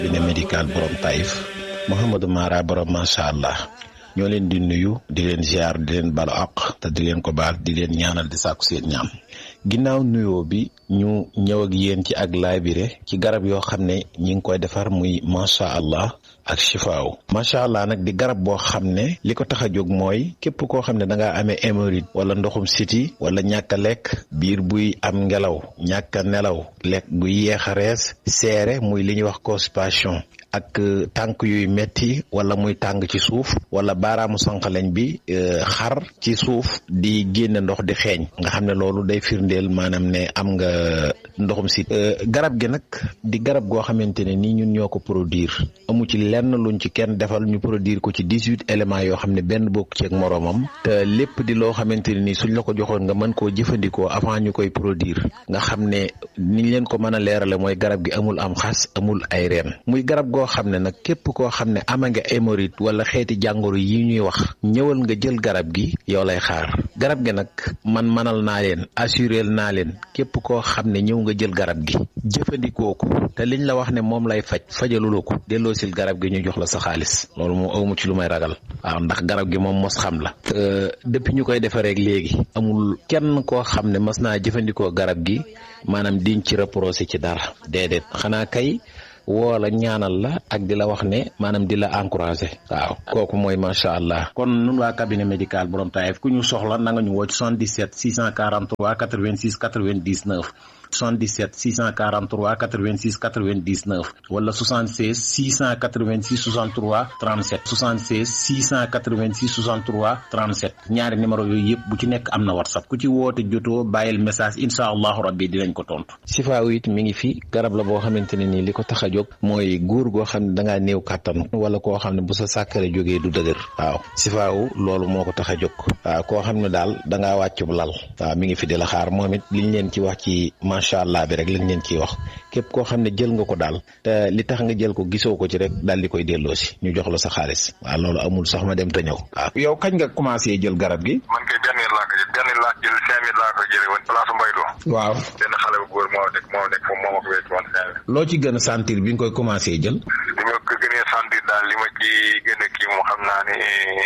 cabinet médical borom Taïf Mouhamadou Mara borom macha allah ñoo leen di nuyu di leen ziar di leen balu àq te di leen ko baal di leen ñaanal di sàkku seen ñaan ginnaaw nuyoo bi ñu ñëw ak yéen ci ak laabire ci garab yoo xam ne ñi ngi koy defar muy macha allah ak chifaaw macha allah nag di garab boo xam ne li ko tax a jóg mooy képp koo xam ne da ngaa amee hémorroïde wala ndoxum siti wala ñàkk a lekk biir buy am ngelaw ñàkk a nelaw lekk buy yeex a rees seere muy li ñuy wax constipation ak tànk yuy metti wala muy tàng ci suuf wala baaraamu sànqaleñ bi xar ci suuf di génne ndox di xeeñ nga xam ne loolu day firndeel maanaam ne am nga ndoxum si garab gi nag di garab goo xamante ne nii ñun ñoo ko produire amu ci lenn luñ ci kenn defal ñu produire ko ci dix huit éléments yoo xam ne benn bokk ci ak moroomam te lépp di loo xamante ne nii suñ la ko joxoon nga mën koo jëfandikoo avant ñu koy produire nga xam ne niñ leen ko mën a leerale mooy garab gi amul am xas amul ay reen muy garab goo xam ne nag képp koo xam ne ama nga hémorroïde wala xeeti jàngoro yi ñuy wax ñëwal nga jël garab gi yow lay xaar garab gi nag man manal naa leen assuré naa leen képp koo xam ne ñëw nga jël garab gi jëfandikoo ko te liñ la wax ne moom lay faj fajaluloo ko delloosil garab gi ñu jox la sa xaalis loolu moom awmu ci lu may ragal waaw ndax garab gi moom mos xam la te depuis ñu koy defaree léegi amul kenn koo xam ne mas naa jëfandikoo garab gi maanaam diñ ci reproché ci dara déedéet xanaa kay woo la ñaanal la ak di la wax ne maanaam di la encouragé waaw kooku mooy macha allah kon nun waa cabinet médical borom Taïf ku ñu soxla na nga ñu woo ci 77 643 86 99 77 643 86 99 wala 76 686 63 37 76 686 63 37 ñaari numéro yooyu yëpp bu ci nekk am na whatsapp ku ci woote jotoo bàyyil message incha allahu rabbi dinañ ko tontu. sifaaw it mi ngi fi garab la boo xamante ne nii li ko tax a jóg mooy góor goo xam ne da ngaa néew kàttan wala koo xam ne bu sa sàkkare jógee du dëgër waaw sifaaw loolu moo ko tax a jóg waaw koo xam ne daal da ngaa wàcc bu lal waaw mi ngi fi di la xaar moom it liñ leen ci wax ci macha allah bi rek lañ leen ciy wax képp koo xam ne jël nga ko daal te li tax nga jël ko gisoo ko ci rek daal di koy delloo si ñu jox la sa xaalis waaw loolu amul sax ma dem te ñëw waaw. yow kañ nga commencé jël garab gi. man kay benn laa ko jël benn laa jël cinq mille laa ko jëlee woon place Mbaylo. waaw benn xale bu góor moo nekk moo nekk foofu moo ma ko wécc woon cinq mille. loo ci gën a sentir bi nga koy commencé jël. li ma ko gënee sentir daal li ma ci gën a kii moom xam naa ne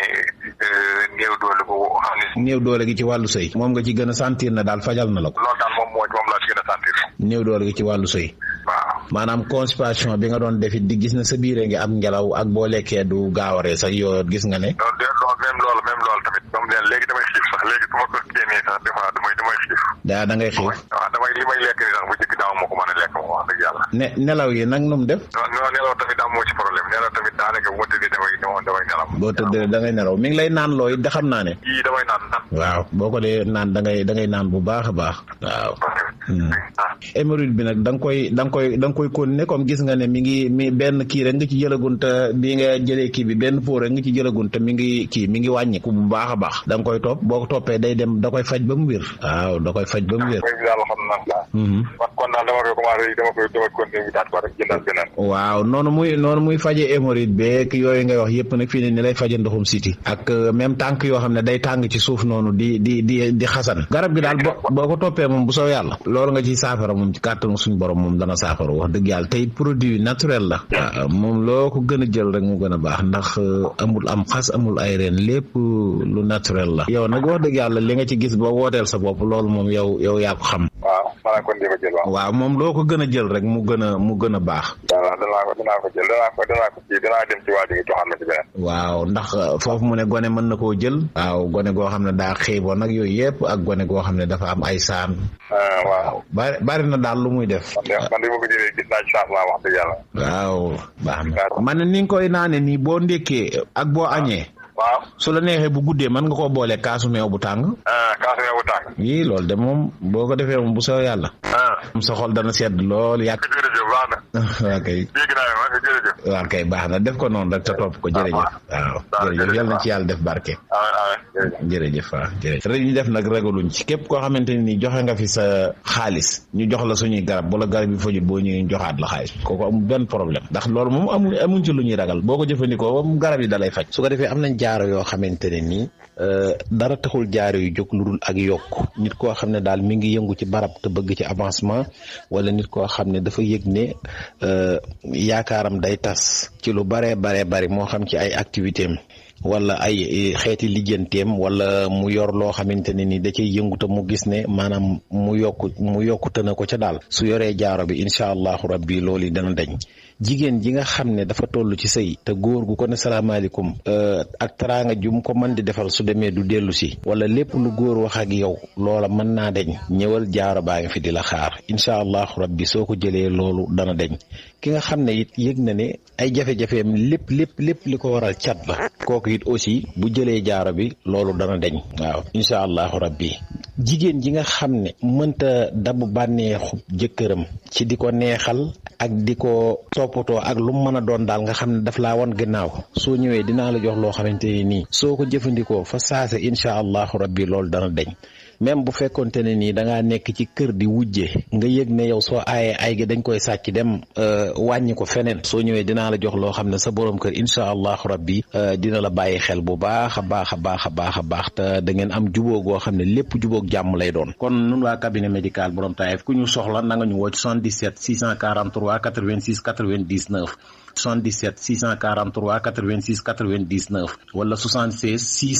néew doole bu xam ne. néew doole gi ci wàllu sëy. moom nga ci gën a sentir na daal fajal na la ko. loolu daal moom moo moom laa ci gën a sentir. néew doole gi ci wàllu sëy. waaw. maanaam constipation bi nga doon defit di gis na sa biire ngi am ngelaw ak boo lekkee du gaawaree sax yoo gis nga ne. loolu de loolu même loolu même loolu tamit moom leen léegi damay xiif sax léegi su ma ko génnee sax des fois damay damay xiif. daa da ngay xiif. waaw damay li may lekk nii sax bu njëkk daaw moo ko mën a lekk moom wax dëgg yàlla. ne nelaw yi nag nu mu def. non non nelaw tamit am moo ci problème nelaw tamit daanaka bu ma tëddee damay damay nelaw. boo tëddee da ngay nelaw mi ngi lay naan looy da xam naa ne. yii damay naan naan. waaw boo ko dee naan da ngay da ngay naan bu baax a baax. waaw. hémorroïde bi nag da nga koy da nga koy da nga koy continuer comme gis nga ne mi ngi mi benn kii rek nga ci jëlagun te bi nga jëlee kii bi benn pot rek nga ci jëlagun te mi ngi kii mi ngi wàññiku bu baax a baax da nga koy topp boo ko toppee day dem da koy faj ba mu wér waaw da koy faj ba mu wér mooy daal xam naa kon kon daal dama koy commencé dama koy dama continuer wutaat ko rek jëndal beneen waaw noonu muy noonu muy faje hémorroïde beeg yooyu ngay wax yëpp nag fii ne ni lay faje ndoxum siti ak même tànk yoo xam ne day tàng ci suuf noonu di di di di xasan garab gi daal boo boo ko toppee moom bu soo yàlla loolu nga ci saafara moom ci kàttanu suñu borom moom dana saafara wax dëgg yàlla tey produit naturel la waaw moom loo ko gën a jël rek mu gën a baax ndax amul am xas amul ay reen lépp lu naturel la yow nag wax dëgg yàlla li nga ci gis ba wooteel sa bopp loolu moom yow yow yaa ko xam waaw maanaam kon di ko jël waaw waaw moom loo ko gën a jël rek mu gën a mu gën a baax waaw danaa ko danaa ko jël danaa ko danaa ko kii danaa dem ci waa ji nga joxaat ma ci beneen waaw ndax foofu mu ne gone mën na koo jël waaw gone goo xam ne daa xiiboon nag yooyu yëpp ak gone goo xam ne dafa am ay saan waaw bari bari na daal lu muy def man de man de ma ko jëlee gis naa ci changement wax dëgg yàlla waaw baax na man ni nga koy naane nii boo ndékkee ak boo añee waaw su la neexee bu guddee mën nga koo boole kaasu meew bu tàng kaasu meew bu tàng yii loolu de moom boo ko defee moom bu soo yàlla sa xol dana sedd lool yàq jërëjëf baax na waa kay dégg naa ma jërëjëf waa kay baax na def ko noonu rek te topp ko jërëjëf waaw jërëjëf yal na ci yàlla def barke jërëjëf waaw jërëjëf rek ñu def nag ragaluñ ci képp koo xamante ne ni joxe nga fi sa xaalis ñu jox la suñuy garab bu la garab yi fajut boo ñëwee joxaat la xaalis kooku amul benn problème ndax loolu moom amul amuñ ci lu ñuy ragal boo ko jëfandikoo moom garab yi dalay faj su ko defee am nañ jaaro yoo xamante ne nii dara taxul jaaro yu jóg lu dul ak yokk nit koo xam ne daal mi ngi yëngu ci barab te bëgg ci avancement wala nit koo xam ne dafa yëg ne yaakaaram yaakaaram day tas ci lu baree baree bari moo xam ci ay activité am wala ay xeeti lijjanteem wala mu yor loo xamante ne ni da cay yënguta mu gis ne maanaam mu yokku mu yokkute na ko ca daal su yoree jaaro bi incha allahu rabbi loolu dana dañ jigéen ji nga xam ne dafa toll ci sëy te góor gu ko ne salaamaaleykum ak teraanga jum ko mën di defal su demee du dellu si wala lépp lu góor wax ak yow loola mën naa deñ ñëwal jaaro baa ngi fi di la xaar incha allahu rabbi soo ko jëlee loolu dana deñ ki nga xam ne it yëg na ne ay jafe-jafeem lépp lépp lépp li ko waral cat la kooku it aussi bu jëlee jaaro bi loolu dana deñ waaw incha allahu rabbi jigéen ji nga xam ne mënta dabu bànneexu jëkkëram ci di ko neexal ak di ko toppatoo ak lu mën a doon daal nga xam ne daf laa wan gannaaw soo ñëwee dinaa la jox loo xamante ni nii soo ko jëfandikoo fa saase incha allahu rabbi loolu dana deñ même bu fekkonte ne nii da ngaa nekk ci kër di wujje nga yëg ne yow soo aayee ay gi dañ koy sàcc dem wàññi ko feneen soo ñëwee dinaa la jox loo xam ne sa borom kër incha allahu rabbi dina la bàyyi xel bu baax a baax a baax a baax a baax te da ngeen am jubóo goo xam ne lépp jubóog jàmm lay doon. kon nun waa cabinet médical borom Taïf ku ñu soxla na nga ñu woo ci 77 643 86 99. 77 643 86 99 wala 76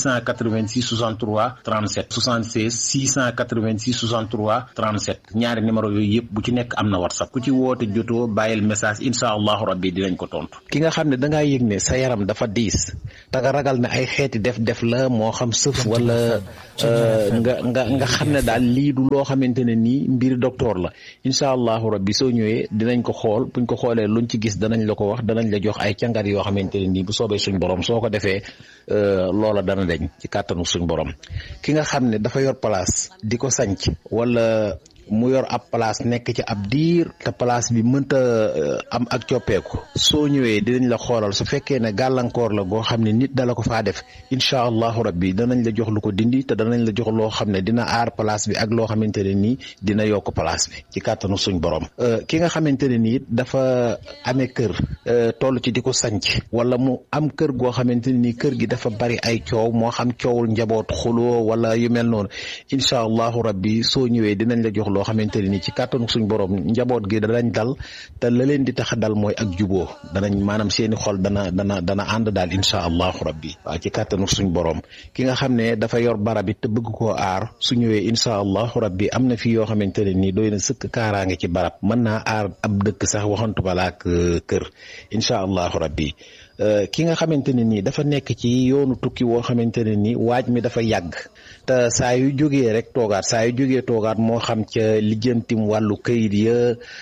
686 63 37 76 686 63 37 ñaari numéro yooyu yëpp bu ci nekk am na whatsapp ku ci woote jotoo bàyyil message incha allahu rabbi dinañ ko tontu. ki nga xam ne da ngaa yëg ne sa yaram dafa diis te nga ragal ne ay xeeti def-def la moo xam sëf wala nga nga nga xam ne daal lii du loo xamante ne nii mbir docteur la incha allahu rabbi soo ñëwee dinañ ko xool buñ ko xoolee luñ ci gis danañ la ko wax. danañ la jox ay càngat yoo xamante ne nii bu soobee suñ borom soo ko defee loola dana deñ ci kàttanu suñ borom ki nga xam ne dafa yor place di ko sanc wala mu yor ab place nekk ci ab diir te place bi mënta am ak coppeeku soo ñëwee dinañ la xoolal su fekkee ne gàllankoor la goo xam ne nit dala ko faa def incha allahu rabbi danañ la jox lu ko dindi te danañ la jox loo xam ne dina aar place bi ak loo xamante ne nii dina yokk place bi ci kàttanu suñ borom ki nga xamante ne nii dafa amee kër toll ci di ko sanc wala mu am kër goo xamante ne nii kër gi dafa bari ay coow moo xam coowul njaboot xuloo wala yu mel noonu incha allahu rabbi soo ñëwee dinañ la jox loo xamante ne ni ci kàttanu suñ borom njaboot gi danañ dal te la leen di tax a dal mooy ak juboo danañ maanaam seeni xol dana dana dana ànd daal incha allahu rabbi waaw ci kàttanu suñ borom ki nga xam ne dafa yor barab it te bëgg koo aar su ñëwee incha allahu rabbi am na fi yoo xamante ne nii doy na sëkk kaaraange ci barab mën naa aar ab dëkk sax waxantu balaak kër incha allahu rabbi ki nga xamante ne nii dafa nekk ci yoonu tukki woo xamante ne nii waaj mi dafa yàgg te saa yu jógee rek toogaat saa yu jógee toogaat moo xam ca lijjantim wàllu kayit ya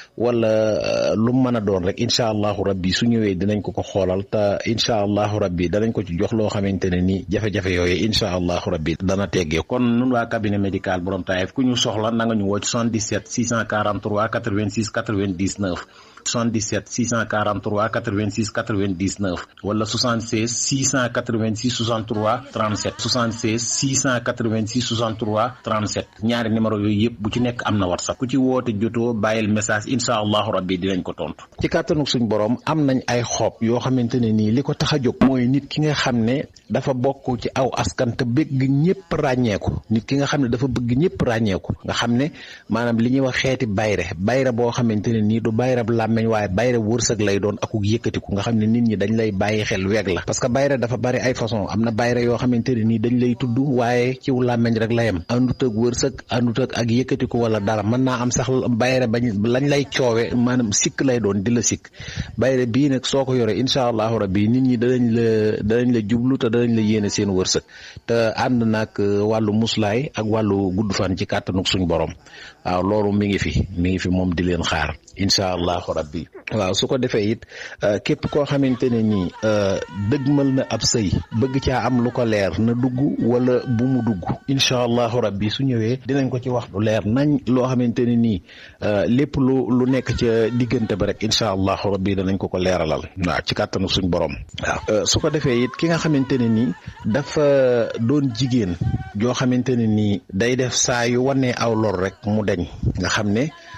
wala lu mën a doon rek incha allahu rabbi su ñëwee dinañ ko ko xoolal te incha allahu rabbi danañ ko ci jox loo xamante ne nii jafe-jafe yooyu incha allahu rabbi dana teggee kon nun waa cabinet médical borom Taïf ku ñu soxla na nga ñu woo ci 77 643 86 99 77 643 86 99 wala 76 686 63 37 76 686 63 37 ñaari numéro yooyu yëpp bu ci nekk am na whatsapp ku ci woote jotoo bàyyil message incha allahu rabbi dinañ ko tontu. ci kàttanu suñ borom am nañ ay xob yoo xamante ne nii li ko tax a jóg mooy nit ki nga xam ne dafa bokk ci aw askan te bëgg ñëpp ràññeeku nit ki nga xam ne dafa bëgg ñëpp ràññeeku nga xam ne maanaam li ñuy wax xeeti bayre bayre boo xamante ne nii du bayre làmmeñ waaye bayre wërsëg lay doon akuk yëkkatiku nga xam ne nit ñi dañ lay bàyyi xel weeg la parce que bayre dafa bari ay façon am na bayre yoo xamante ne nii dañ lay tudd waaye ciw làmmeñ rek la yem àndut ak wërsëg àndut ak ak yëkkatiku wala dara mën naa am sax bayre bañ lañ lay coowe maanaam sikk lay doon di la sikk bayre bii nag soo ko yoree incha allahu rabbi nit ñi danañ la danañ la jublu te danañ la yéene seen wërsëg te ànd nag wàllu muslaay ak wàllu gudd fan ci kàttanuk suñ borom waaw loolu mi ngi fi mi ngi fi moom di leen xaar incha allahu rabbi waaw su ko defee it képp koo xamante ne nii dëgmal na ab sëy bëgg caa am lu ko leer na dugg wala bu mu dugg incha allahu rabbi su ñëwee dinañ ko ci wax lu leer nañ loo xamante ne nii lépp lu lu nekk ca diggante ba rek incha allahu rabbi danañ ko ko leeralal waaw ci kàttanu suñ borom waaw su ko defee it ki nga xamante ne nii dafa doon jigéen joo xamante ne nii day def saa yu wanee aw lor rek mu deñ nga xam ne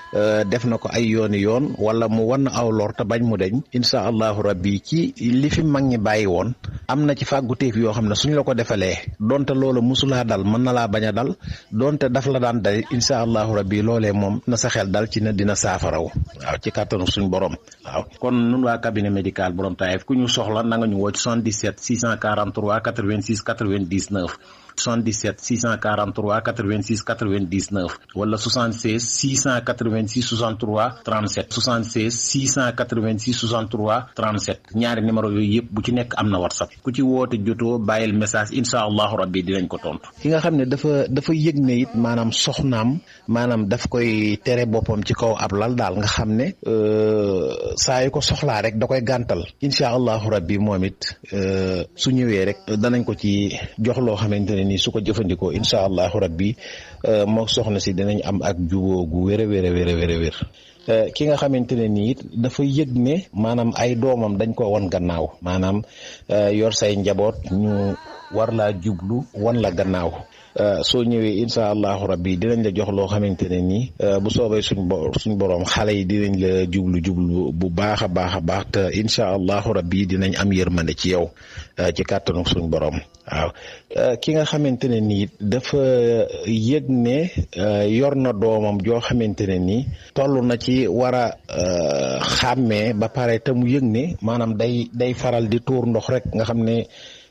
def na ko ay yooni yoon wala mu wan aw lor te bañ mu deñ incha allahu rabbi ci li fi mag ñi bàyyi woon am na ci fàgguteef yoo xam ne suñ la ko defalee donte loola musulaa dal mën na laa bañ a dal donte daf la daan dal incha allahu rabbi loolee moom na sa xel dal ci ne dina saafaraw waaw ci kàttanu suñ borom waaw kon nun waa cabinet médical borom Taïf ku ñu soxla na nga ñu woo ci 77 643 86 99 77 643 86 99 wala 76 686 63 37 76 686 63 37 ñaari numéro yooyu yëpp bu ci nekk am na whatsapp ku ci woote jotoo bàyyil message incha allahu rabbi dinañ ko tontu. ki nga xam ne dafa dafa yëg ne it maanaam soxnaam maanaam daf koy tere boppam ci kaw ab lal daal nga xam ne saa yu ko soxlaa rek da koy gàntal incha allahu rabbi moom it su ñëwee rek danañ ko ci jox loo xamante ne nii su ko jëfandikoo incha allahu rabbi moo soxna si dinañ am ak jubóo gu wér a wér a wér a wér a wér ki nga xamante ne nii it dafa yëg ne maanaam ay doomam dañ ko wan gannaaw maanaam yor say njaboot ñu war laa jublu wan la gannaaw soo ñëwee incha allahu rabbi dinañ la jox loo xamante ne nii bu soobee suñ bo suñ borom xale yi dinañ la jublu jublu bu baax a baax a baax te incha allahu rabbi dinañ am yërmande ci yow ci kàttanu suñ borom waaw ki nga xamante ne nii dafa yëg ne yor na doomam joo xamante ne nii toll na ci war a xàmmee ba pare te mu yëg ne maanaam day day faral di tuur ndox rek nga xam ne.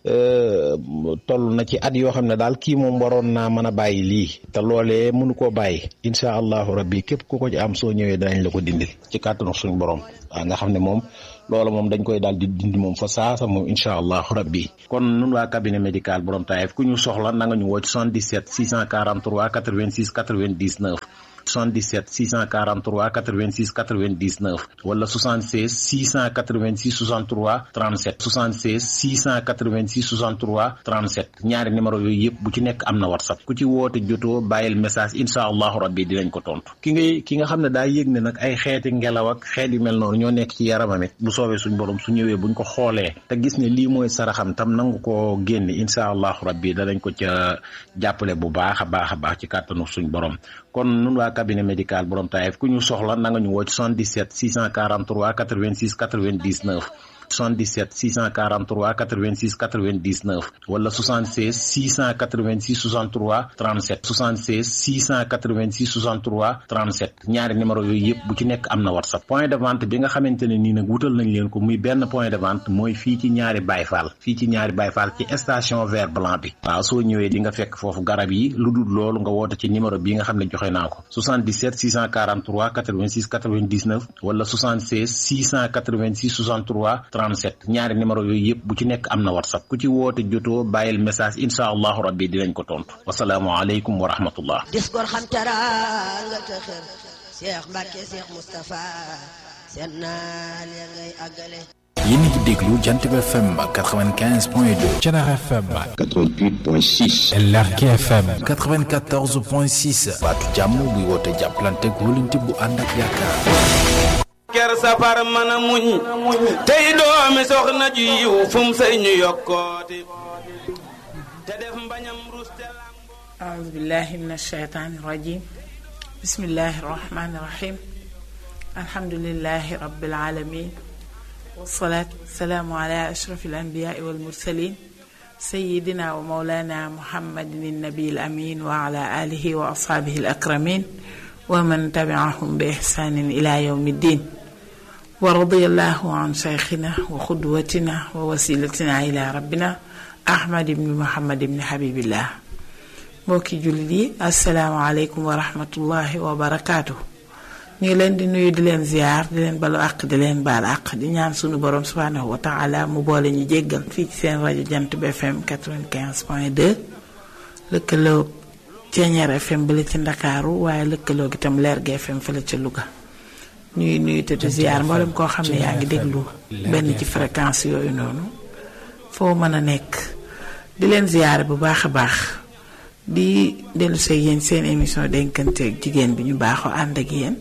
toll na ci at yoo xam ne daal kii moom waroon naa mën a bàyyi lii te loolee mënu koo bàyyi incha allahu rabbi képp ku ko ci am soo ñëwee danañ la ko dindil ci kàttanu suñu borom waaw nga xam ne moom loola moom dañ koy daal di dindi moom fa saasa moom incha allahu rabbi kon nun waa cabinet médical borom Taïf ku ñu soxla na nga ñu woo ci 77 643 86 99 77 643 86 99 wala 76 686 63 37 76 686 63 37 ñaari numéro yooyu yëpp bu ci nekk am na whatsapp ku ci woote jotoo bàyyil message incha allahu rabbi dinañ ko tontu ki ngay ki nga xam ne daa yëg ne nag ay xeeti ngelaw ak xeet yu mel noonu ñoo nekk ci yaramam it bu soobee suñ borom su ñëwee buñ ko xoolee te gis ne lii mooy saraxam tam nangu koo génne incha allahu rabbi danañ ko ca jàppale bu baax a baax a baax ci kàttanu suñ borom kon nun waa cabinet médical borom Taïf ku ñu soxla na nga ñu woo ci 77 643 86 99 77 643 86 99 wala 76 686 63 37 76 686 63 37 ñaari numéro yooyu yëpp bu ci nekk am na whatsapp point de vente bi nga xamante ne nii nag wutal nañ leen ko muy benn point de vente mooy fii ci ñaari bayfaal fii ci ñaari bayfaal ci station vert blanc bi waaw soo ñëwee di nga fekk foofu garab yi lu dul loolu nga woote ci numéro bi nga xam ne joxe naa ko 77 643 86 99 wala 76 686 63 37 ñaari numéro yooyu yëpp bu ci nekk am na whatsapp ku ci woote jotoo bàyyil message incha allahu rabbi dinañ ko tontu wasalaamualeykum wa rahmatullah dis gor xam teraanga te xër Cheikh Mbacke Cheikh Moustapha seen naal ya ngay àggale yéen a ngi déglu Jant bi FM 95.2 Thiénaba FM 88.6 Lergui FM 94.6 baatu jàmm buy woote jàppalante wóolante bu ànd ak yaakaar ker safar mën a muñ tey doomi soxna ju yiw fu mu sëy ñu yokkooti te def mbañam ruste أعوذ بالله من الشيطان الرجيم بسم الله الرحمن الرحيم الحمد لله رب العالمين والصلاة والسلام على أشرف الأنبياء والمرسلين سيدنا ومولانا محمد النبي الأمين وعلى آله وأصحابه الأكرمين ومن تبعهم بإحسان إلى يوم الدين ورضي الله عن شيخنا وقدوتنا ووسيلتنا إلى ربنا أحمد بن محمد بن حبيب الله mbokki jullit yi asalaamaaleykum wa rahmatullahi wa barakaatu ñu ngi leen di nuyu di leen ziar di leen balu àq di leen baal àq di ñaan sunu borom subhaanahu wa taala mu boole ñu jéggal fii ci seen rajo jant bi FM 95 point 2 lëkkaloo Ceeñeer FM bële ci Ndakaaru waaye lëkkaloo gi itam Lergui FM fële ca Louga ñuy nuyu te di ziar mboolem koo xam ne yaa ngi déglu benn ci fréquence yooyu noonu foo mën a nekk di leen ziar bu baax a baax. di dellu see yéen seen émission dénkanteeg jigéen bi ñu baaxoo ànd ak yéen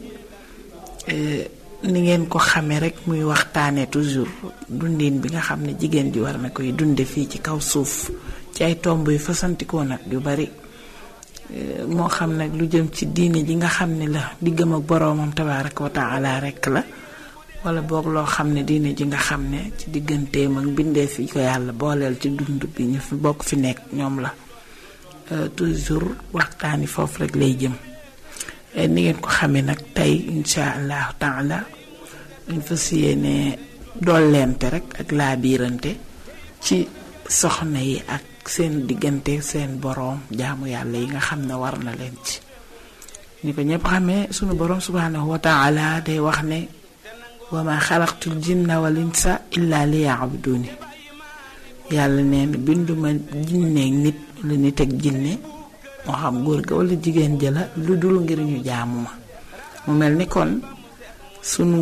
ni ngeen ko xamee rek muy waxtaanee toujours dundin bi nga xam ne jigéen ji war na koy dunde fii ci kaw suuf ci ay tomb yu fasantikoo nag yu bari moo xam nag lu jëm ci diine ji nga xam ne la diggam ak boroomam tabaaraka wa taala rekk la wala boog loo xam ne diine ji nga xam ne ci digganteem ak bindee fi ko yàlla booleel ci dund bi ñu fi bokk fi nekk ñoom la toujours waxtaani foofu rek lay jëm ni ngeen ko xamee nag tey insha allahu taala dañ fas yéene dolleente rek ak laa biirante ci soxna yi ak seen diggante seen boroom jaamu yàlla yi nga xam ne war na leen ci ni ko ñëpp xamee sunu boroom subhanahu wa taala day wax ne wa ma xalaqtul jinna wal insa illa li yaabuduni yàlla nee na binduma jinneeg nit wala nit ak jinne moo xam góor ga wala jigéen jëla lu dul ngir ñu jaamu ma mu mel ni kon sunu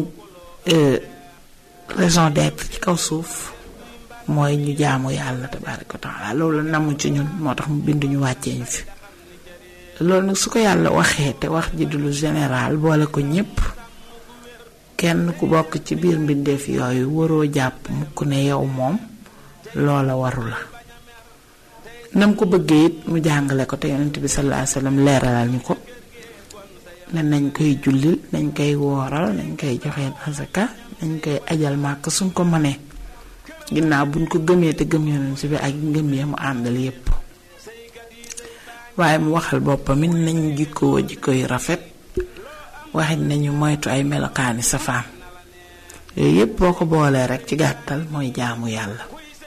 raison d'être ci kaw suuf mooy ñu jaamu yàlla tabaaraka wa taala loolu namu ci ñun moo tax mu bind ñu wàccee ñu fi loolu nag su ko yàlla waxee te wax ji du lu général boole ko ñépp kenn ku bokk ci biir mbindeef yooyu waroo jàpp mukk ne yow moom loola waru la nam ko bëggee it mu jàngale ko te yonent bi sallallahu alayhi wasallam leeralal ñu ko ne nañ koy jullil nañ koy wooral nañ koy joxeel asaka nañ koy ajal màkk suñ ko mënee ginnaaw buñ ko gëmee te gëm yonent bi ak ngëm ya mu àndal yépp waaye mu waxal boppam it nañ jikkoo jikko yu rafet waxit nañu moytu ay melokaani safaan yooyu yépp boo ko boolee rek ci gàttal mooy jaamu yàlla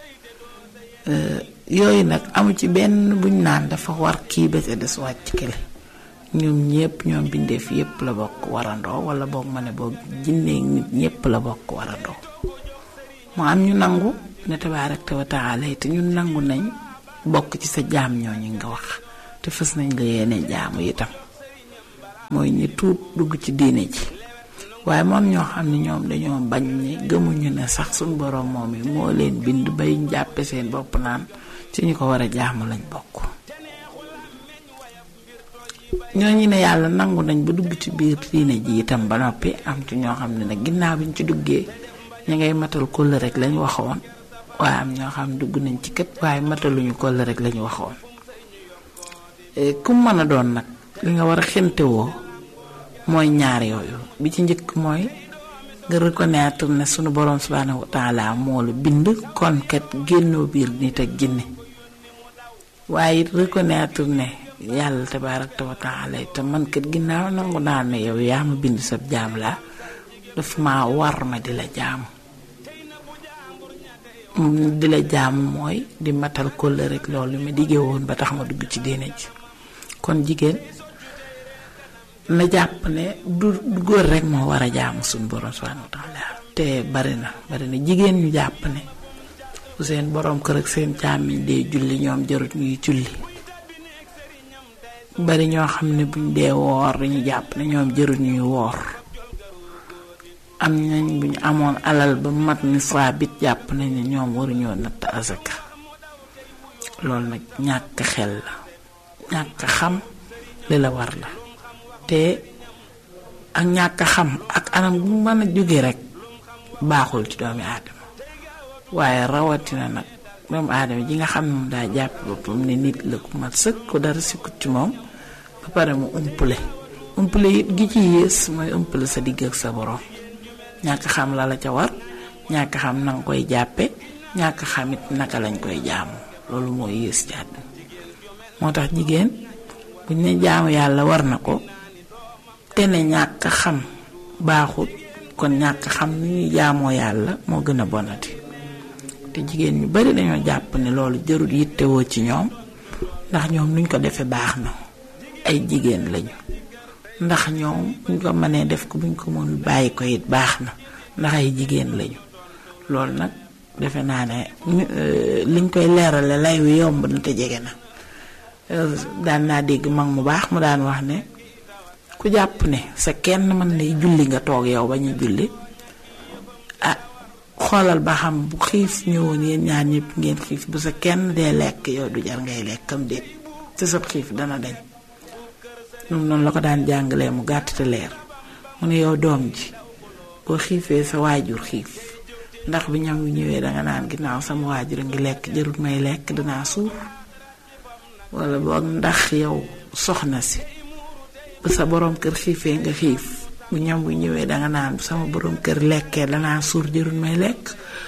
yooyu nag amu ci benn buñ naan dafa war kii ba ca des wàcc kële ñoom ñépp ñoom bindeef yépp la bokk warandoo wala boog ma ne boog jinneeg nit ñépp la bokk warandoo mu am ñu nangu ne tabaaraka wa taala te ñun nangu nañ bokk ci sa jaam ñooñu nga wax te fës nañ la yéene jaamu itam mooy ñi tuub dugg ci diine ji waaye moom ñoo xam ne ñoom dañoo bañ ne gëmuñu ne sax suñ boroom moom yi moo leen bind bay jàppe seen bopp naan ci ñu ko war a jaamu lañ bokk ñooñu ne yàlla nangu nañ ba dugg ci biir diine ji itam ba noppi am ci ñoo xam ne nag ginnaaw bi ñu ci duggee ñu ngay matal kóllëre rek lañ waxoon waaye am ñoo xam ne dugg nañ ci kët waaye mataluñu kóllëre rek lañu waxoon ku mën a doon nag li nga war a xentewoo mooy ñaar yooyu bi ci njëkk mooy nga reconnaître ne sunu boroom subhanahu wa taala moo la bind kon kat génnoo biir nit ak jinne waaye it reconnaître ne yàlla tabaaraka wa taala te man kat ginnaaw nangu naa ne yow yaa ma bind sab jaam laa daf ma war ma di la jaamu di la jaamu mooy di matal kóllëre rek loolu ma diggee woon ba tax ma dugg ci diine ji kon jigéen na jàpp ne du góor rek moo war a jaamu suñu borom subhanahu wa taala te bari na bari na jigéen ñu jàpp ne bu seen borom kër ak seen càmmiñ dee julli ñoom jarut ñuy julli bari ñoo xam ne buñ dee woor dañu jàpp ne ñoom jarut ñuy woor am nañ bu ñu amoon alal ba mat ni bit jàpp nañ ne ñoom waruñoo natt asaka loolu nag ñàkk xel la ñàkk xam li la war la te ak ñàkk xam ak anam bu mën a jóge rek baaxul ci doomi aadama waaye rawatina nag doomu aadama ji nga xam ne moom daa jàpp boppam ne nit la ku mat sëkk ko dara sikkut ci moom ba pare mu umpule umpule it gi ci yées mooy umpule sa digg ak sa borom ñàkk xam la la ca war ñàkk xam na nga koy jàppe ñàkk xamit naka lañ koy jaamu loolu mooy yées ci àdduna moo tax jigéen buñ ne jaamu yàlla war na ko te ne ñàkk xam baaxut kon ñàkk xam ni ñuy jaamoo yàlla moo gën a bonati te jigéen ñu bari dañoo jàpp ne loolu jarut yittewoo ci ñoom ndax ñoom nuñ ko defee baax na ay jigéen lañu ndax ñoom buñ ko mënee def ko buñ ko mënul bàyyi ko it baax na ndax ay jigéen lañu loolu nag defe naa ne liñ koy leerale lay wi yomb na te jege na daan naa dégg mag mu baax mu daan wax ne ku jàpp ne sa kenn mën lay julli nga toog yow ba ñu julli ah xoolal ba xam bu xiif ñëwoon yéen ñaar ñëpp ngeen xiif bu sa kenn dee lekk yow du jar ngay lekkam déet te sa xiif dana dañ ñoom noonu la ko daan jàngalee mu gàtt te leer mu ne yow doom ji boo xiifee sa waajur xiif ndax bi ñam wi ñëwee danga naan ginnaaw sama waajur a ngi lekk jarut may lekk danaa suur wala boog ndax yow soxna si bu sa borom kër xiifee nga xiif bu ñam bu ñëwee danga naan bu sama borom kër lekkee danaa suur jërul may lekk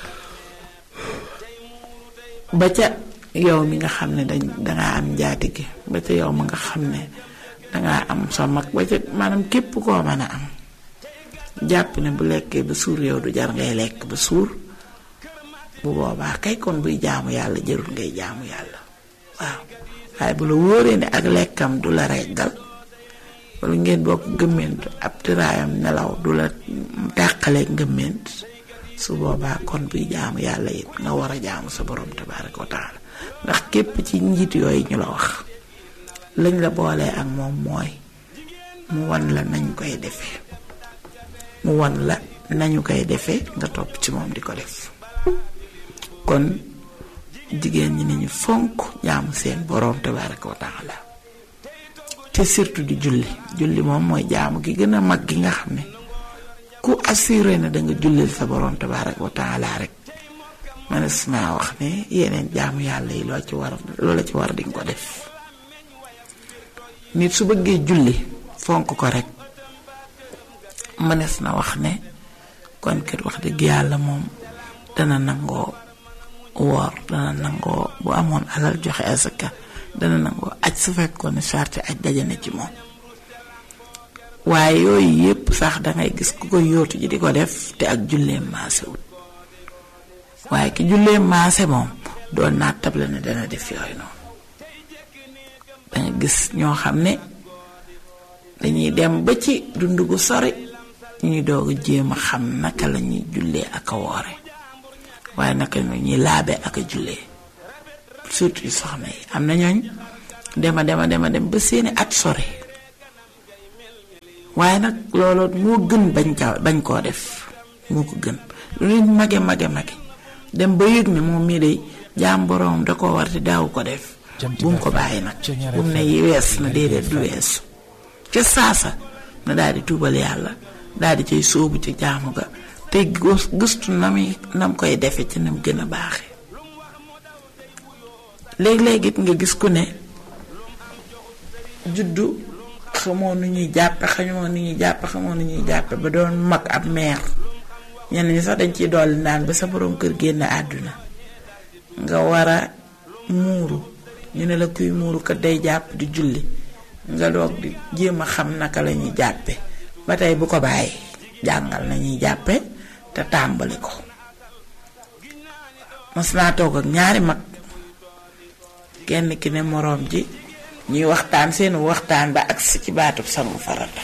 ba ca yow mi nga xam ne dañ dangaa am njaatige ba ca yow ma nga xam ne dangaa am sa mag ba ca maanaam képp koo mën a am jàpp ne bu lekkee ba suur yow du jar ngay lekk ba suur bu boobaa kay kon buy jaamu yàlla jërul ngay jaamu yàlla waaw waaye bu la wóoree ne ak lekkam du la reggal wala ngeen bokk gëmment ab tëraayam nelaw du la tàqaleeg ngëmment su boobaa kon buy jaamu yàlla it nga war a jaamu sa borom tabaaraka wa taala ndax képp ci njiit yooyu ñu la wax lañ la boolee ak moom mooy mu wan la nañ koy defee mu wan la nañu koy defee nga topp ci moom di ko def kon jigéen ñi nañu fonk jaamu seen borom tabaaraka wa taala te surtout di julli julli moom mooy jaamu gi gën a mag gi nga xam ne ku assuré na da nga jullil sa borom tabaaraka wa taala rek manes naa wax ne yeneen jaamu yàlla yi loo ci war loola ci war dinga ko def nit su bëggee julli fonk ko rek mënees na wax ne kon kat wax dëgg yàlla moom dana nangoo woor dana nangoo bu amoon alal joxe asaka dana nangoo aj su fekkoon ne charte aj dajane ci moom waaye yooyu yépp sax dangay gis ku ko yóotu ji di ko def te ak julleem maase wut waaye ki julleem maase moom doon naa table ne dana def yooyu noonu danga gis ñoo xam ne dañuy dem ba ci dund gu sori ñuy doog a jéem a xam naka la ñuy jullee ak a woore waaye naka la ñuy laabe ak a jullee surtout yu soxna yi am na ñooñ dema dema dema dem ba seeni at sori waaye nag loolu moo gën bañ ca bañ koo def moo ko gën lu nit mage mage mage dem ba yëg ne moom mii day jaam boroom da koo war te daaw ko def bu mu ko bàyyi nag bu mu ne wees na déedéet du weesu ca saasa na daal di tuubal yàlla daal di cay sóobu ci jaamu ga te gëstu na muy nam koy defe ci nam gën a baaxe léeg-léeg it nga gis ku ne juddu xamoo nu ñuy jàppe xamoo nu ñuy jàppe xamoo nu ñuy jàppe ba doon mag ab meer ñenn ñi sax dañ ciy dolli naan ba sa borom kër génn àdduna nga war a muuru ñu ne la kuy muuru kat day jàpp di julli nga doog di jéem a xam naka la ñuy jàppe ba tey bu ko bàyyi jàngal nañuy jàppe te tàmbali ko mas naa toog ak ñaari mag kenn ki ne moroom ji ñuy waxtaan seenu waxtaan ba agsi ci baatub sangu farata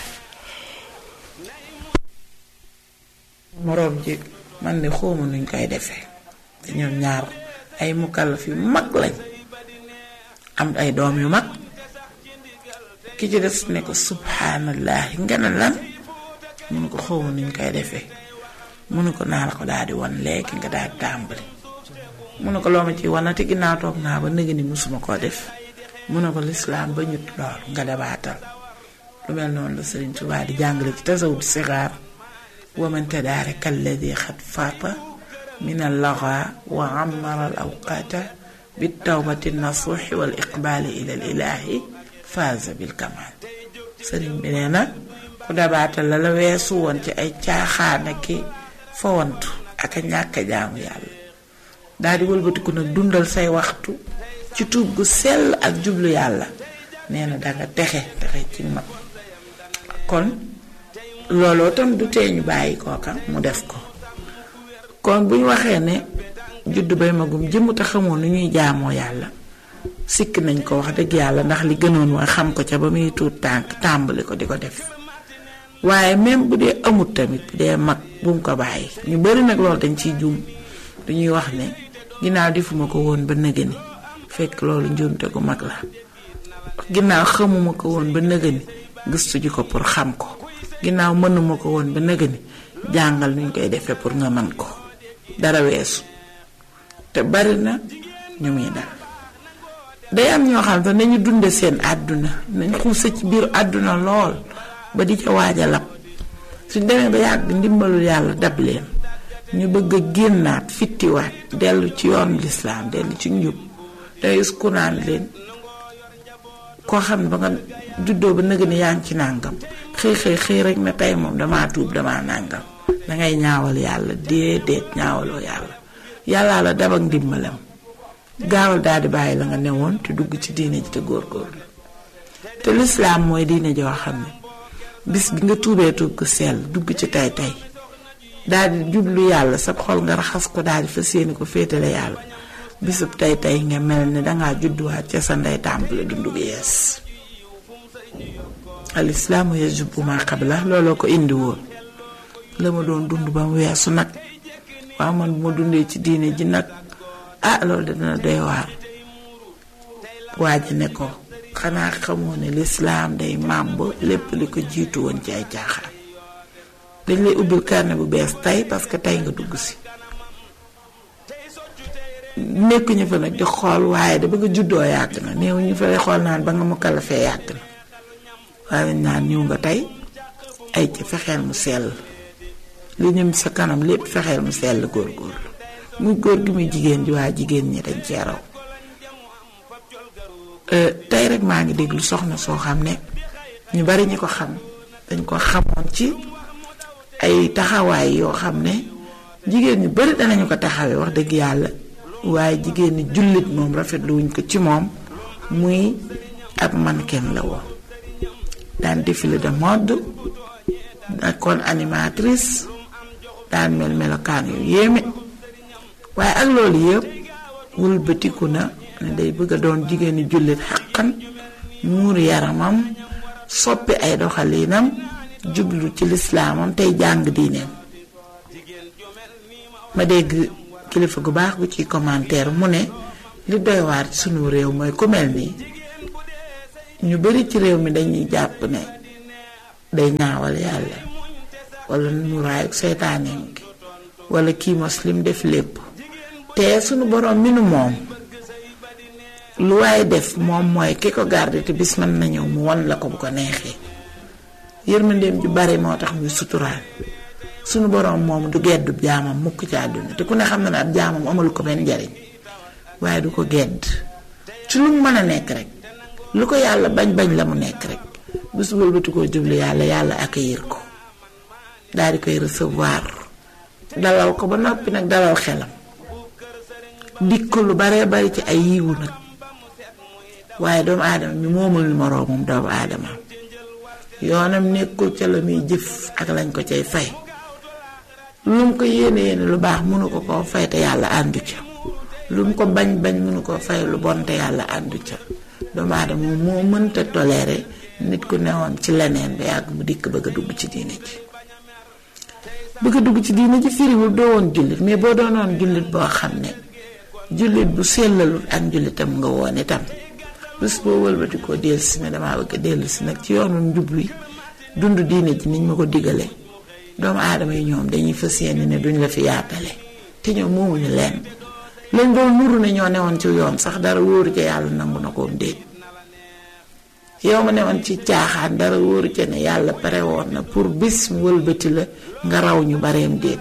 moroom ji man de xawma nuñ koy defee te ñoom ñaar ay mukallaf yu mag lañ am ay doom yu mag ki ci des ne ko subhaanallahi nga ne lan mu ne ko xawma nuñ koy defee mu ne ko naa la ko daal di wan léegi nga daal di tàmbali mu ne ko loo ma ci wanati ginnaaw toog naa ba nëgë ni musuma koo def mu ne ko lislaam ba ñut loolu nga dabaatal lu mel noonu la Sëriñ Tuubaa di jàngale ci tasawut sixaar wamante daare kalladi xat faata min al laga wa amara al awqaata bi tawbati nasuuxi wal iqbaali ila al ilaahi faaza bil kamaal sëriñ bi nee na ku dabaatal la la weesu woon ci ay caaxaana ki fawantu ak a ñàkk jaamu yàlla daal di wëlbatiku nag dundal say waxtu ci tuub gu sell ak jublu yàlla nee na danga texe texe ci mag kon looloo tam du tee ñu bàyyi kooka mu def ko kon bu ñu waxee ne juddu bay magum jëmm te xamoon nu ñuy jaamoo yàlla sikk nañ ko wax dëgg yàlla ndax li gënoon mooy xam ko ca ba muy tuut tànk tàmbali ko di ko def waaye même bu dee amut tamit bu dee mag bu mu ko bàyyi ñu bari nag loolu dañ ciy juum dañuy wax ne ginnaaw defuma ko woon ba nëgëni fekk loolu njuumte gu mag la ginnaaw xamuma ko woon ba nëgëni gëstu ji ko pour xam ko ginnaaw mënuma ko woon ba nëgëni jàngal nuñ koy defee pour nga man ko dara weesu te bari na ñu muy dal day am ñoo xam ne nañu dunde seen àdduna nañ xuusa ci biir àdduna lool ba di ca waaj a lab suñ demee ba yàgg ndimbalul yàlla dab leen ñu bëgg a génnaat fittiwaat dellu ci yoon lislaam dellu ci njub day ku naan leen koo xam ne ba nga juddoo ba nëgg ni yaa ngi ci nàngam xëy xëy xëy rek ne tey moom damaa tuub damaa nàngam dangay ñaawal yàlla déedéet ñaawaloo yàlla yàllaa la dab ak ndimbalam gaawal daal di bàyyi la nga newoon te dugg ci diine ji te góorgóorlu te lislaam mooy diine joo xam ne bis bi nga tuubee tuub ko sell dugg ci tey tey daal di jublu yàlla sab xol nga raxas ko daal di fas yéene ko féetale yàlla bisub tey tey nga mel ni dangaa judduwaat ca sa ndey tàmbale dundu gu yees al islaamu yajubu ma qabla looloo ko indi woon la ma doon dund ba mu weesu nag waaw man bu ma dundee ci diine ji nag ah loolu de dina doy waar waa ji ne ko xanaa xamoo ne lislaam day màmb lépp li ko jiitu woon ci ay caaxaan dañ lay ubbil carnet bu bees tey parce que tey nga dugg si nekkuñu fa nag di xool waaye da ba nga juddoo yàgg na néew ñu fa xool naan ba nga mu kalafee yàgg na waaye dañ naan ñëw nga tey ay ci fexeel mu sell li ñëm sa kanam lépp fexeel mu sell góor-góorlu muy góor gi muy jigéen ji waa jigéen ñi dañ cee raw tey rek maa ngi déglu soxna soo xam ne ñu bari ñi ko xam dañ ko xamoon ci ay taxawaay yoo xam ne jigéen ñu bari danañu ko taxawee wax dëgg yàlla waaye jigéen ñi jullit moom rafetlu wuñ ko ci moom muy ab mannequin la woon daan défilé de mode nekkoon animatrice daan mel melokaan yu yéeme waaye ak loolu yëpp wëlbatiku na ne day bëgg a doon jigéeni jullit xaqan muur yaramam soppi ay doxaliinam jublu ci lislaamam tey jàng diineem ma dégg kilifa gu baax gu ci commentaire mu ne li doy waar ci sunu réew mooy ku mel nii ñu bari ci réew mi dañuy jàpp ne day ñaawal yàlla wala muraayu seytaaneem gi wala kii muslim def lépp te sunu boroom mi nu moom lu waaye def moom mooy ki ko garde te bis mën na ñëw mu won la ko bu ko neexee yërmandeem ju bari moo tax muy suturaal sunu boroom moom du geddu jaamam mukk ci àdduna te ku ne xam na ne ab jaamam amalu ko benn njariñ waaye du ko gedd ci lu mu mën a nekk rek lu ko yàlla bañ bañ la mu nekk rek bés wëlbati koo jublu yàlla yàlla accueillir ko daal di koy recevoir dalal ko ba noppi nag dalal xelam dik ko lu baree bari ci ay yiwu nag waaye doomu aadama mi moomul ni moroomam doomu aadama yoonam nekkul ca la muy jëf ak lañ ko cay fay lu mu ko yéene yéene lu baax mënu ko koo fay te yàlla àndu ca lu mu ko bañ bañ mënu koo fay lu bon te yàlla àndu ca doomu aadama moo mënta toléré nit ku newoon ci leneen ba yàgg mu dikk bëgg a dugg ci diine ji bëgg a dugg ci diine ji firiwul doo woon jullit mais boo doonoon jullit boo xam ne jullit bu sellalut ak njullitam nga woon itam bés boo wëlbati koo dellu si ne damaa bëgg a dellu si nag ci yoonu njub wi dund diine ji niñ ma ko digale doomu aadama yi ñoom dañuy fas yéene ne duñ la fi yaatale te ñoom moomuñu leen lañ doon nuru ne ñoo newoon ci yoon sax dara wóoru ca yàlla nangu na koom déet yow ma newoon ci caaxaan dara wóoru ca ne yàlla pare woon na pour bis mu wëlbati la nga raw ñu bareem déet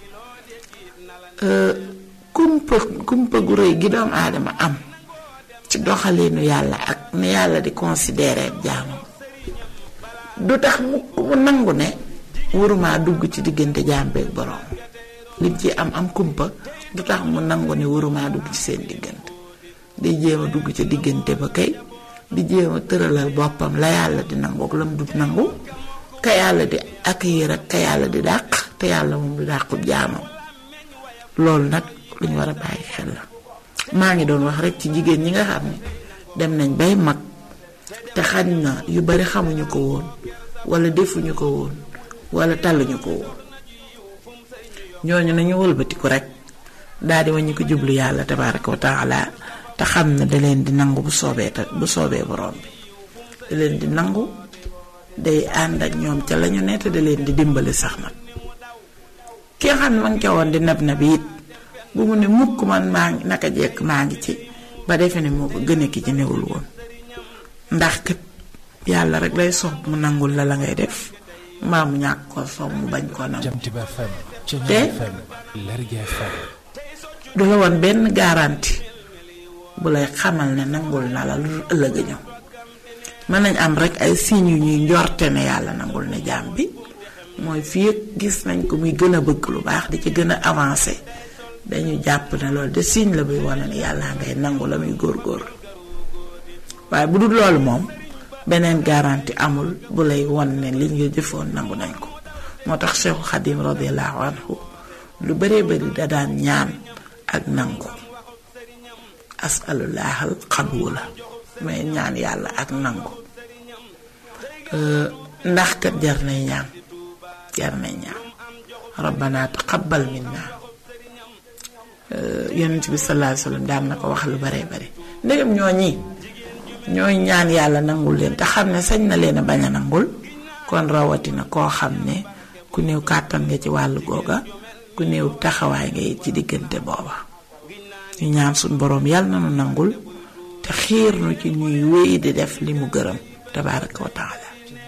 kumpa kumpa gu rëy gi doomu aadama am ci doxalinu yàlla ak ne yàlla di considérer jaamam du tax mu mu nangu ne waruma dugg ci diggante jaam beeg borom lim ci am am kumpa du tax mu nangu ne waruma dugg ci seen diggante di jéem a dugg ci diggante ba kay di jéem a tëralal boppam la yàlla di nangu ak la mu dut nangu ka yàlla di accueillir ak ka yàlla di dàq te yàlla moom du dàqub jaamam loolu nag lu ñu war a bàyyi xel la maa ngi doon wax rek ci jigéen ñi nga xam ne dem nañ bay mag te xañ na yu bari xamuñu ko woon wala defuñu ko woon wala talluñu ko woon ñooñu nañu wëlbatiku rek daal di waññi ko jublu yàlla tabaaraka wa taala te xam ne da leen di nangu bu soobee ta bu soobee borom bi da leen di nangu day ànd ak ñoom ca lañu ne te da leen di dimbali sax nag ki nga xam ne ma ngi ca woon di nab nab it bu mu ne mukk man maa ngi naka jekk maa ngi ci ba defe ne moo ko gën a ki ci newul woon ndax kat yàlla rek lay soob mu nangul la la ngay def mbaa mu ñàkk koo soob mu bañ koo nangu te du la woon benn garanti bu lay xamal ne nangul na la lu ëllëg a ñëw mën nañ am rek ay signes yu ñuy njorte ne yàlla nangul ne jaam bi mooy fii gis nañ ko muy gën a bëgg lu baax di ci gën a avancé dañu jàpp ne loolu de signe la buy wane ne yàlla ngay nangu la muy góor-góor waaye bu dul loolu moom beneen garantie amul bu lay won ne li nga jëfoon nangu nañ ko moo tax Cheikhu Xadim radiallahu anhu lu bëree bëri da daan ñaan ak nangu asalullahal xabula may ñaan yàlla ak nangu ndax kat jar nay ñaan jar nay ñaan rabbana taqabbal minna yonent bi sallallahu alayhi wasallam daan na ko wax lu bare bare ndegam ñoo ñi ñooy ñaan yàlla nangul leen te xam ne sañ na leen a bañ a nangul kon rawatina koo xam ne ku néew kàttan nga ci wàllu googa ku néew taxawaay nga ci diggante booba ñu ñaan suñ boroom yàlla na nu nangul te xiir nu ci ñuy wéy di def li mu gërëm tabaraka wa taala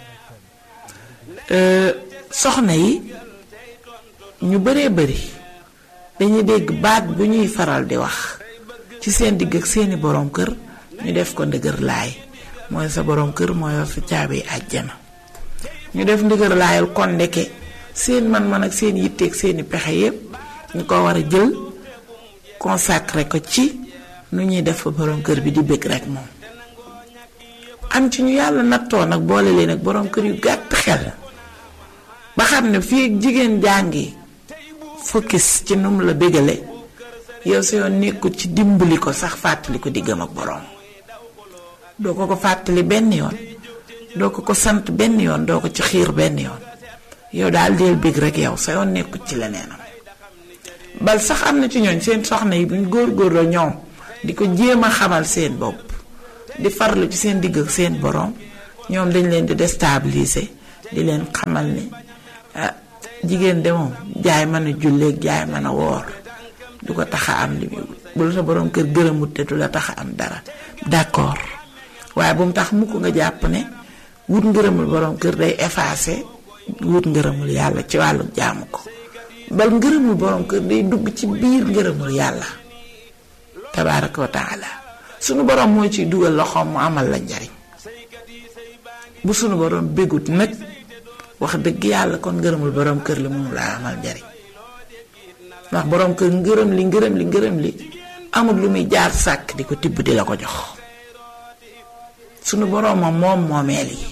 soxna yi ñu baree bari dañuy dégg baat bu ñuy faral di wax ci seen digg ak seeni boroom kër ñu def ko ndëgër laay mooy sa boroom kër moo yor sa caabi àjjana ñu def ndëgër laayal kon ndeke seen man-man ak seen yitteeg seeni pexe yépp ñu ko war a jël consacré ko ci nu ñuy def fa boroom kër bi di bëgg rek moom am ci ñu yàlla nattoo nag boole leen ak boroom kër yu gàtt xel ba xam ne fii ak jigéen jàngi focus ci num la bégale yow sa yoon nekkul ci dimbali ko sax fàttali ko diggam ak boroom doo ko ko fàttali benn yoon doo ko ko sant benn yoon doo ko ci xiir benn yoon yow daal deel bég rek yow sa yoon nekkul ci leneenam bal sax am na ci ñooñ seen soxna yi buñ góor-góorloo ñoom di ko jéem a xamal seen bopp di farlu ci seen digg ak seen boroom ñoom dañ leen di déstabiliser di leen xamal ni ah jigéen de moom jaay mën a julleeg jaay mën a woor du ko tax a am li muy bu la sa boroom kër gërëmut te du la tax a am dara d'accord waaye bu mu tax mukk nga jàpp ne wut ngërëmul boroom kër day effacer wut ngërëmul yàlla ci wàllu jaamu ko bal ngërëmul boroom kër day dugg ci biir ngërëmul yàlla tabaaraka wa taala sunu boroom mooy ciy dugal loxoom mu amal la njariñ bu sunu boroom bégut nag wax dëgg yàlla kon ngërëmul boroom kër li moom laa amal njariñ ndax boroom kër ngërëm li ngërëm li ngërëm li amul lu muy jaar sàkk di ko tibb di la ko jox sunu boroom moom moom moomeel yi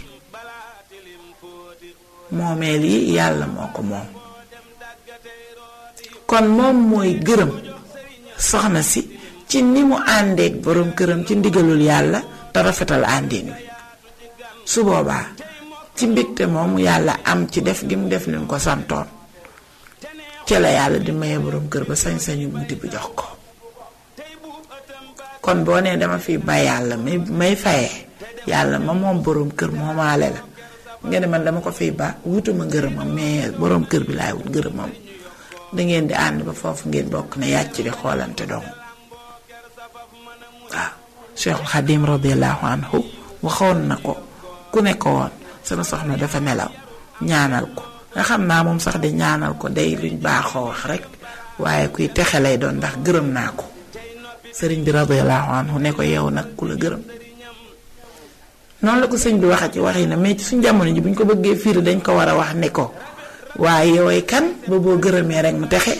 moomeel yi yàlla moo ko moom kon moom mooy gërëm soxna si ci ni mu àndeek boroom këram ci ndigalul yàlla te rafetal àndin wi su boobaa ci mbégte moomu yàlla am ci def gi mu def leen ko santoon ci la yàlla di maye boroom kër ba sañ-sañu bunti bi jox ko kon boo nee dama fi bay yàlla may may fayee yàlla ma moom boroom kër moomaale la nga ne man dama ko fiy ba wutuma ngërëmam mais boroom kër bi laay wut ngërëmam dangeen di ànd ba foofu ngeen bokk ne yàcc di xoolante dong waaw Cheikhul Xadim radiallahu anhu waxoon na ko ku ne ko woon sama soxna dafa nelaw ñaanal ko nga xam naa moom sax di ñaanal ko day luñ baaxoo wax rek waaye kuy texe lay doon ndax gërëm naa ko sëriñ bi radiallahu anhu ne ko yow nag ku la gërëm noonu la ko sëñ bi waxa ci waxi na mais ci suñ jamono ji bu ñu ko bëggee firi dañ ko war a wax ne ko waaye yoway kan ba boo gërëmee rek mu texe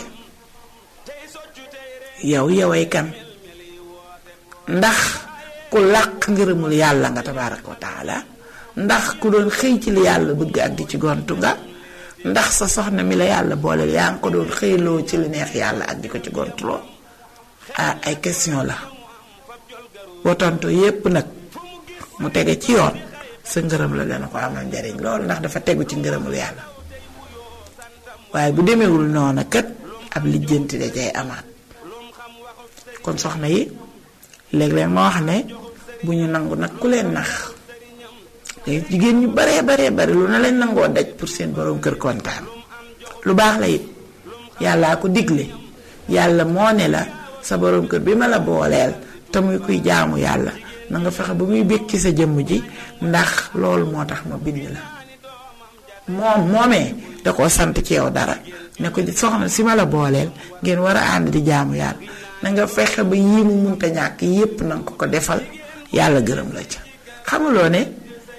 yow yoway kan ndax ku làq ngërëmul yàlla nga tabaaraka wa taala ndax ku doon xëy ci li yàlla bëgg ak di ci gontu nga ndax sa soxna mi la yàlla booleel yaa ngi ko doon xëyloo ci li neex yàlla ak di ko ci gontuloo ah ay question la boo tontu yépp nag mu tege ci yoon sa ngërëm la dana ko amal njariñ loolu ndax dafa tegu ci ngërëmul yàlla waaye bu demewul noona kat ab lijjanti da cay amaat kon soxna yi léeg-léeg ma wax ne bu ñu nangu nag ku leen nax léegi jigéen ñu baree baree bari lu na leen nangoo daj pour seen borom kër kontaan lu baax la it yàllaa ko digle yàlla moo ne la sa borom kër bi ma la booleel te muy kuy jaamu yàlla na nga fexe ba muy békki sa jëmm ji ndax loolu moo tax ma bind la moom moomee da koo sant ci yow dara ne ko soxna si ma la booleel ngeen war a ànd di jaamu yàlla na nga fexe ba yii mu munta ñàkk yépp na nga ko ko defal yàlla gërëm la ca xamuloo ne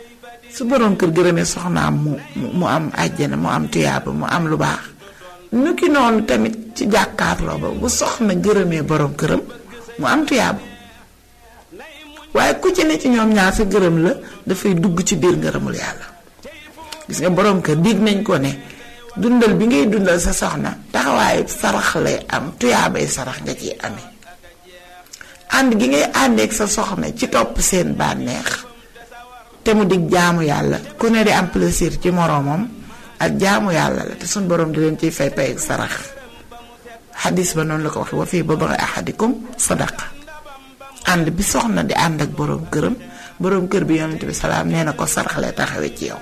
su borom kër gërëmee soxnaam mu mu am àjjana mu am tuyaaba mu am lu baax nu ki noonu tamit ci jàkkaarloo ba bu soxna gërëmee borom këram mu am tuyaaba waaye ku ci ne ci ñoom ñaar sa gërëm la dafay dugg ci biir ngërëmul yàlla gis nga borom kër dig nañ ko ne dundal bi ngay dundal sa soxna taxawaayu sarax lay am tuyaabay sarax nga ciy amee ànd gi ngay àndeek sa soxna ci topp seen bànneex te mu dig jaamu yàlla ku ne di am plaisir ci moroomam ak jaamu yàlla la te suñ borom di leen ciy fay pay ak sarax xadis ba noonu la ko waxee wa fii ba ba ahadikum sadaqa ànd bi soxna di ànd ak borom këram borom kër bi yonent bi salaam nee na ko sarax lay taxawee ci yow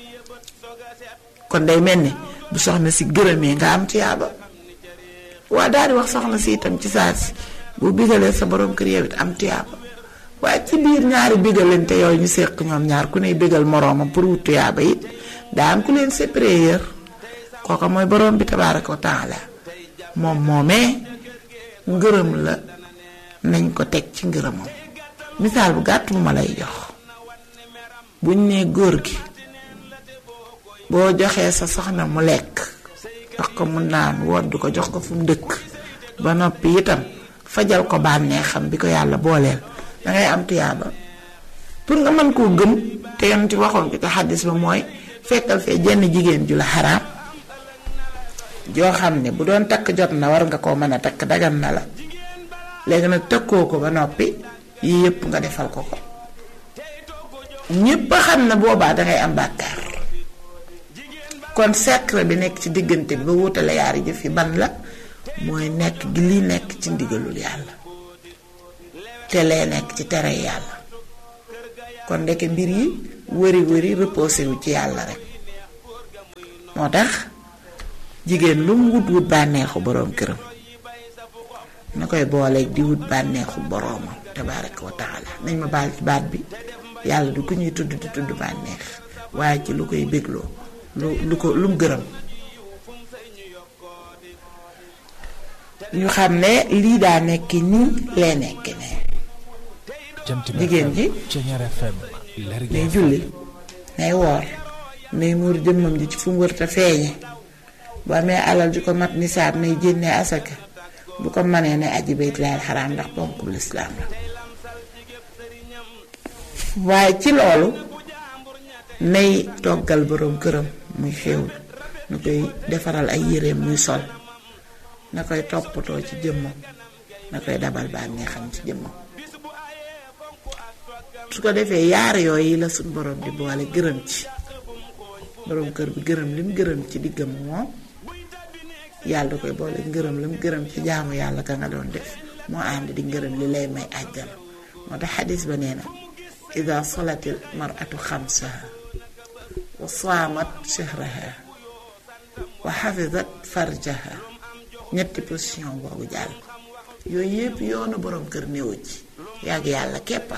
kon day mel ni bu soxna si gërëmee nga am tuyaaba waa daal di wax soxna si itam ci saa si bu bigalee sa borom kër yow it am tuyaaba waaye ci biir ñaari bigalante yooyu ñu seq ñoom ñaar ku ne bigal moroomam pour wut tuyaaba it daa am ku leen supérieur kooka mooy borom bi tabaaraka wa taala moom moomee ngërëm la nañ ko teg ci ngërëmam misaal bu gàtt bu ma lay jox buñ nee góor gi boo joxee sa soxna mu lekk jox ko mu naan wodd ko jox ko fu mu dëkk ba noppi itam fajal ko bànneexam bi ko yàlla booleel dangay am tuyaaba pour nga mën koo gëm te yonent waxoon ko ci xaddis ba mooy fekkal fee jenn jigéen ju la xaraam joo xam ne bu doon takk jot na war nga koo mën a takk dagan na la léegi nag tëkkoo ko ba noppi yii yëpp nga defal ko ko ñépp a xam ne boobaa dangay am bàkkaar kon secret bi nekk ci diggante bi ba wutale yaari jëf yi ban la mooy nekk gi lii nekk ci ndigalul yàlla te lee nekk ci tere yàlla kon ndeke mbir yi wëri wëri reposé wu ci yàlla rek moo tax jigéen lu mu wut wut bànneexu boroom këram na koy booleeg di wut bànneexu boroomam tabaaraka wa taala nañ ma baal ci baat bi yàlla du ko ñuy tudd di tudd bànneex waaye ci lu koy bégloo lu lu ko lu mu gërëm ñu xam ne lii daa nekk nii lee nekk ne jigéen ji day julli nay woor nay muur jëmmam ji ci fu mu wërta feeñe bu amee alal ju ko mat nisaab nay jénnee asaka bu ko manee ne aji bayt laal xaraam ndax ponkub lislaam la waaye ci loolu nay toggal boroom këram muy xéewlu na koy defaral ay yéreem muy sol na koy toppatoo ci jëmmam na koy dabal bànneexam ci jëmmam su ko defee yaar yooyu la suñ borom di boole gërëm ci boroom kër bi gërëm lim gërëm ci diggam moom yàlla da koy boole ngërëm lim gërëm ci jaamu yàlla ka nga doon def moo ànd di ngërëm li lay may àjjana moo tax xadis ba nee na ida salatil maratu xamsaha wa saamat shahraha wa xafizat farjaha ñetti position boobu jàll yooyu yépp yoonu boroom kër néewu ci yàgg yàlla képpa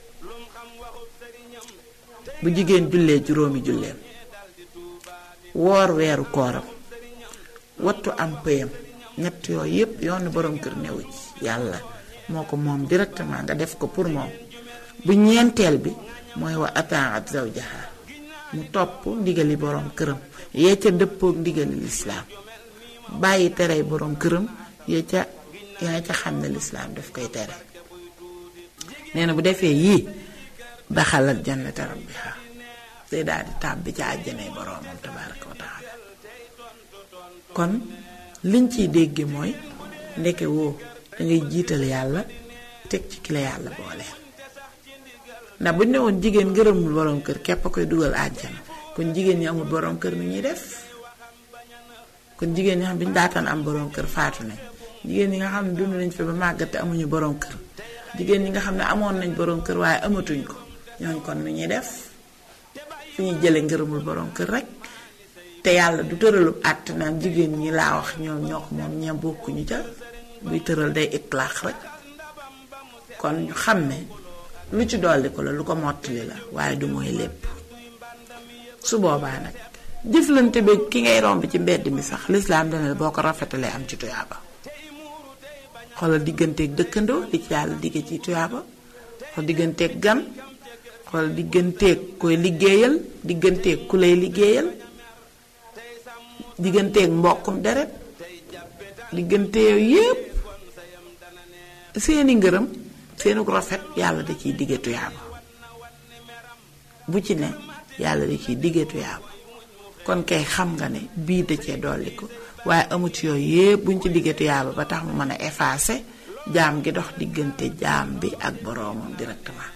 bu jigéen jullee juróomi julleem woor weeru kooram wattu am pëyam ñett yooyu yépp yoonu boroom kër néewu ci yàlla moo ko moom directement nga def ko pour moom bu ñeenteel bi mooy wa ataat zawjaha mu topp ndigali boroom këram yee ca dëppook ndigali lislaam bàyyi terey boroom këram yee ca yaa ca xam ne lislaam daf koy tere nee na bu defee yii daxalat jannata rabbiha day daal di tàbbi ca àjjanay boroomam tabaraka wa taala kon liñ ciy dégge mooy ndeke woo dangay jiital yàlla teg ci ki la yàlla boole ndax bu ñu ne woon jigéen ngërëmul boroom kër képp a koy dugal àjjana kon jigéen ñi amul boroom kër nu ñuy def kon jigéen ñi xam bi ñu daataan am boroom kër faatu nañ jigéen ñi nga xam ne dund nañ fi ba màggat te amuñu boroom kër jigéen ñi nga xam ne amoon nañ boroom kër waaye amatuñ ko ñooñ kon nu ñuy def fu ñuy jële ngërëmul boroom kër rek te yàlla du tëralub àtt naan jigéen ñi laa wax ñoom ñoo ko moom ña bokkuñu ca buy tëral day itlaax rek kon ñu xam ne lu ci dolli ko la lu ko mottali la waaye du mooy lépp su boobaa nag jëflante bi ki ngay romb ci mbedd mi sax lislaam dana boo ko rafetalee am ci tuyaaba xoolal digganteeg dëkkandoo li ci yàlla digge ci tuyaaba xool digganteeg gan wala digganteeg koy liggéeyal digganteeg ku lay liggéeyal digganteeg mbokkum deret diggante yooyu yépp seeni ngërëm seeni rafet yàlla da ciy digge tuyaaba bu ci ne yàlla da ciy digge tuyaaba kon kay xam nga ne bii da cee dolli ko waaye amut yooyu yépp buñ ci digge tuyaaba ba tax mu mën a effacer jaam gi dox diggante jaam bi ak boroomam directement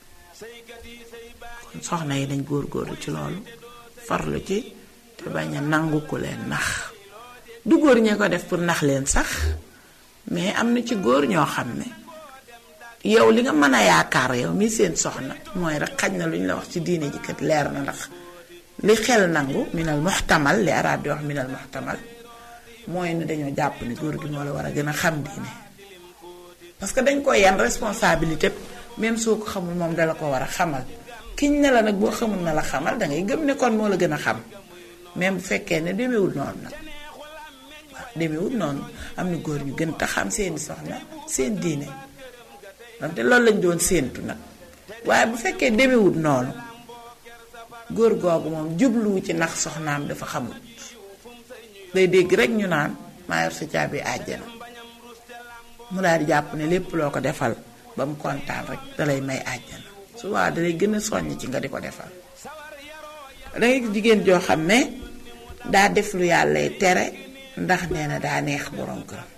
kon soxna yi dañ góor-góorlu ci loolu farlu ci te bañ a nangu ku leen nax du góor ñee ko def pour nax leen sax mais am na ci góor ñoo xam ne yow li nga mën a yaakaar yow mi seen soxna mooy rek xaj na lu ñu la wax ci diine ji kat leer na ndax li xel nangu minal muxtamal li arab di wax minal muxtamal mooy ne dañoo jàpp ne góor gi moo la war a gën a xam diine parce que dañ ko yan responsabilité même soo ko xamul moom dala ko war a xamal kiñ ne la nag boo xamul na la xamal dangay gëm ne kon moo la gën a xam même bu fekkee ne demewul noonu nag waaw demewul noonu am na góor ñu gën ta xam seeni soxna seen diine wante loolu lañ doon séentu nag waaye bu fekkee demewul noonu góor googu moom jubluwu ci nax soxnaam dafa xamul day dégg rek ñu naan maa yor sa caabi àjjana mu daal di jàpp ne lépp loo ko defal ba mu kontaan rek dalay may àjjana su waa dalay gën a soññ ci nga di ko defal dangay jigéen joo xam ne daa def lu yàllay tere ndax nee na daa neex borom këram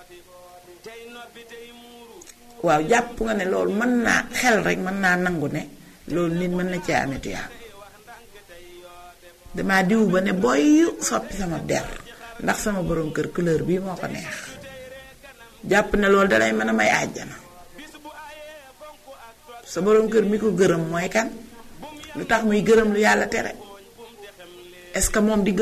waaw jàpp nga ne loolu mën naa xel rek mën naa nangu ne loolu nit mën na cee amee tuyaab dama diw ba ne boy soppi sama der ndax sama borom kër couleur bii moo ko neex jàpp ne loolu dalay mën a may àjjana sa borom kër mi ko gërëm mooy kan lu tax muy gërëm lu yàlla tere est-ce que moom di